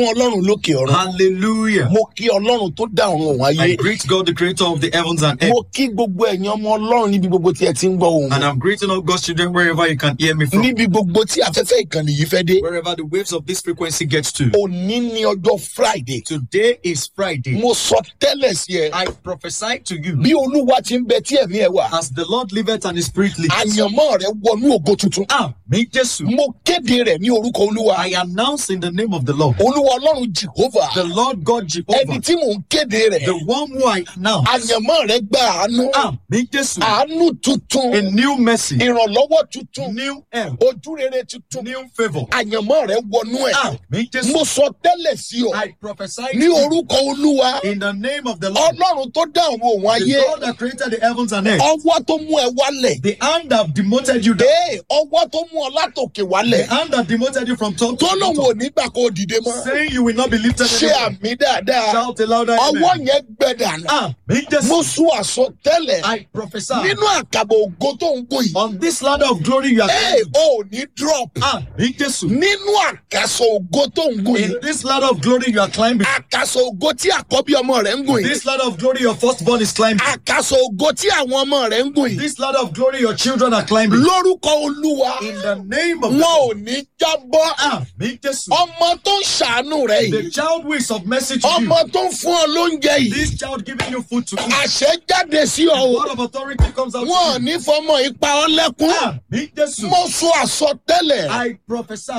ọlọ́run lókè ọ̀run Hallelujah. mo kí ọlọ́run tó dá ọ̀run òun ayé I greet God, the creator of the heavens and earth. mo kí gbogbo ẹ̀yin ọmọ ọlọ́run níbi gbogbo tí ẹ ti ń gbọ́ ohùn And I'm greeting all God's children wherever you can hear me from. níbi gbogbo tí afẹ́fẹ́ ìkànnì yìí fẹ́ dé Wherever the waves of this frequency gets to. òní ní ọjọ́ friday Today is Friday. mo sọ tẹ́lẹ̀ sí ẹ I prophesy to you bí olúwa ti ń bẹ tí ẹ̀mí ẹ wà as the Lord liveth and his spirit lives. àyànmọ́ rẹ wọnú ògo tuntun Amen. Jesus. mo kéde rẹ̀ ní orúkọ olúwa I announce in the name of the Lord, olúwa ọlọ́run jehovah the Lord God ẹni Jehovah, tí mò ń kéde rẹ̀ the one who I announce. àyànmọ́ rẹ gba àánú Amen. Jesus. àánú tuntun A new mercy, ìrànlọ́wọ́ tuntun new help, ojú rere tuntun new favor. àyànmọ́ rẹ wọnú ẹ̀ Amen. Jesus. mo sọ tẹ́lẹ̀ sí ọ I prophesy to ní you orúkọ olúwa in the name of the Lord, ọlọ́run tó dá àwọn òun the ayé God that created the heavens and earth, ọwọ́ tó mú ẹ wálẹ̀ the hand that demoted you down, ee ọwọ́ tó mú ọ látòkè wálẹ̀ the hand that demoted you from top to tó lóun ò bottom, ní gbà kó o dìde mọ́ saying you will not be lifted ṣe anymore. àmì dáadáa Shout a louder ọwọ́ amen. yẹn gbẹ dànù Amen. Jesus. mo sún àsọtẹ́lẹ̀ I prophesy nínú àkàbọ̀ ògo tó ń gùn yìí on this ladder of glory you are ee climbing. o ò ní drop Amen. Jesus. nínú àkàsọ̀ ògo tó ń gùn In yìí this ladder of glory you are climbing. àkàsọ̀ ògo tí àkọ́bí ọmọ rẹ̀ ń gùn yìí This ladder of glory your firstborn is climbing. àkàsọ̀ ògo tí àwọn ọmọ rẹ̀ ń gùn yìí This ladder of glory your children are climbing. lórúkọ olúwa In the name of wọn the ò ní jábọ́ Amen. Jesus. ọmọ tó ń ṣàánú rẹ̀ yìí The child who is of mercy to you. ọmọ tó ń fún ọ lóúnjẹ yìí This child giving you food to eat. àṣẹ jáde sí ọ o Word of authority comes out wọn ò to you. ní fọmọ ipa ọ lẹ́kún Amen. Jesus. mo sọ àsọtẹ́lẹ̀ I prophesy.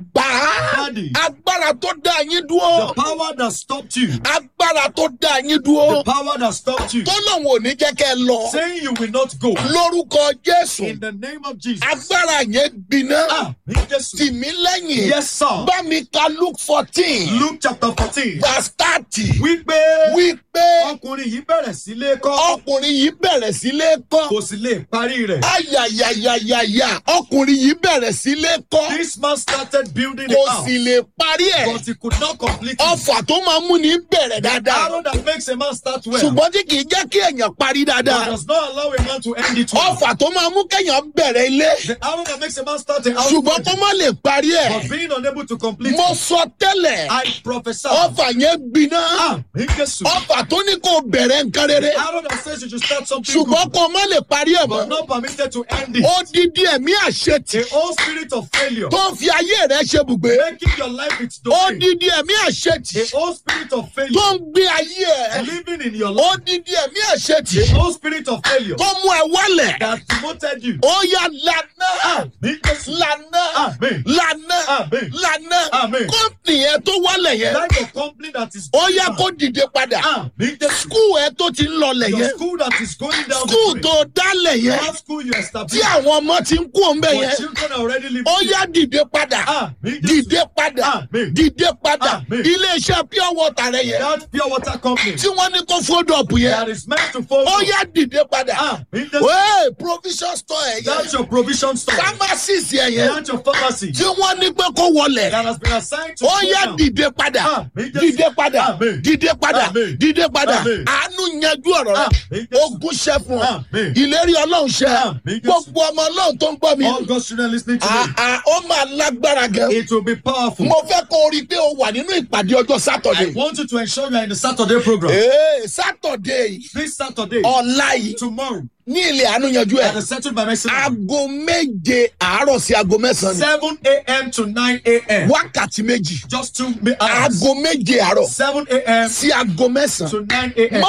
bàbá Daddy. agbára tó dá yín The dúró power that stopped you. agbára tó dá yín The dúró power that stopped you. tó lóun ò ní jẹ́ kẹ́ ẹ lọ Saying you will not go. lórúkọ jésù In the name of Jesus. agbára yẹn gbiná Amen. Jesus. tì mí lẹ́yìn Yes, sir. bá mi ka luke fourteen Luke chapter fourteen. verse thirty Wípé wípé ọkùnrin yìí bẹ̀rẹ̀ sí lé kọ́. ọkùnrin yìí bẹ̀rẹ̀ sí lé kọ́ Kò sì lè parí rẹ̀. ayayayayaya ọkùnrin yìí bẹ̀rẹ̀ sí lé kọ́ This man started building kò a house. sì lè parí ẹ̀ But he could not complete it. ọfà tó máa mú ní bẹ̀rẹ̀ dáadáa Arrow that makes a man start well. ṣùgbọ́n tí kì í jẹ́ kí èèyàn parí But dáadáa does not allow a man to end it well. ọfà tó máa mú kéèyàn bẹ̀rẹ̀ ilé The arrow that makes a man start a house. ṣùgbọ́n kó má lè parí ẹ̀ But being unable to complete mo it. sọ tẹ́lẹ̀ I prophesy. ọfà yẹn gbiná Amen. Jesus. ọfà tó ní kó bẹ̀rẹ̀ nǹkan rere Arrow that says you should start something ṣùgbọ́n good. kó má lè parí ẹ̀ But mọ́ not permitted to end it. odidi ẹ̀mí àṣetì The whole spirit of failure. tó ń fi ayé rẹ̀ ṣe bùgbé Making your life its domain. odidi ẹ̀mí àṣetì The whole spirit of tó failure. ń gbé ayé ẹ̀ Living in your life. odidi ẹ̀mí àṣetì The whole spirit of failure. tó mú ẹ wálẹ̀ That demoted you. ó yá lànà Amen. Jesus. lànà Amen. lànà Amen. lànà Amen. kọ́ńtì yẹn tó wálẹ̀ yẹn Like a company that is ó yá kó dìde padà Amen. Jesus. skul ẹ tó ti ń lọlẹ̀ Your yẹn school that is going down the skul drain. tó dálẹ̀ yẹn That school you tí established. àwọn ọmọ ti ń kú òǹbẹ Your yẹn children are already living. ó yá dìde padà Amen. Jesus. dìde padà Amen. dìde padà Amen. iléeṣẹ́ pure water rẹ yẹn That pure water company tí wọ́n ní kó fódọ̀pù yẹn that is meant to follow. ó yá dìde padà Amen. Jesus. wéè provision store ẹ̀ yẹn That's your provision store. pharmacist ẹ̀ yẹn That's your pharmacy tí wọ́n ní pé kó wọlẹ̀ that has been assigned to ó go yá down. dìde padà Amen. Jesus. dìde padà Amen. dìde padà Amen. dìde padà Amen. àánú yanjú ọ̀rọ̀ rẹ Amen. Jesus. ogun ṣẹ fún ọ Amen. ìlérí ọlọ́run ṣẹ Amen. gbogbo ọmọ ọlọ́run tó ń gbọ́ mi All God's children listening to me. àà ó máa lágbára gan It will be powerful. mo fẹ́ kó o rí i pé o wà nínú ìpàdé ọjọ́ I sátọ̀dé want you to ensure you are in the Saturday program. ee sátọ̀dé yìí This Saturday, ọ̀la yìí tomorrow, ní ilé àánú yanjú ẹ̀ that is settled by mercy. aago méje àárọ̀ sí aago mẹ́sàn-án 7 a.m. to 9 a.m. ni wákàtí méjì Just two mi- hours. aago méje àárọ̀ 7 a.m. sí aago mẹ́sàn-án to 9 a.m.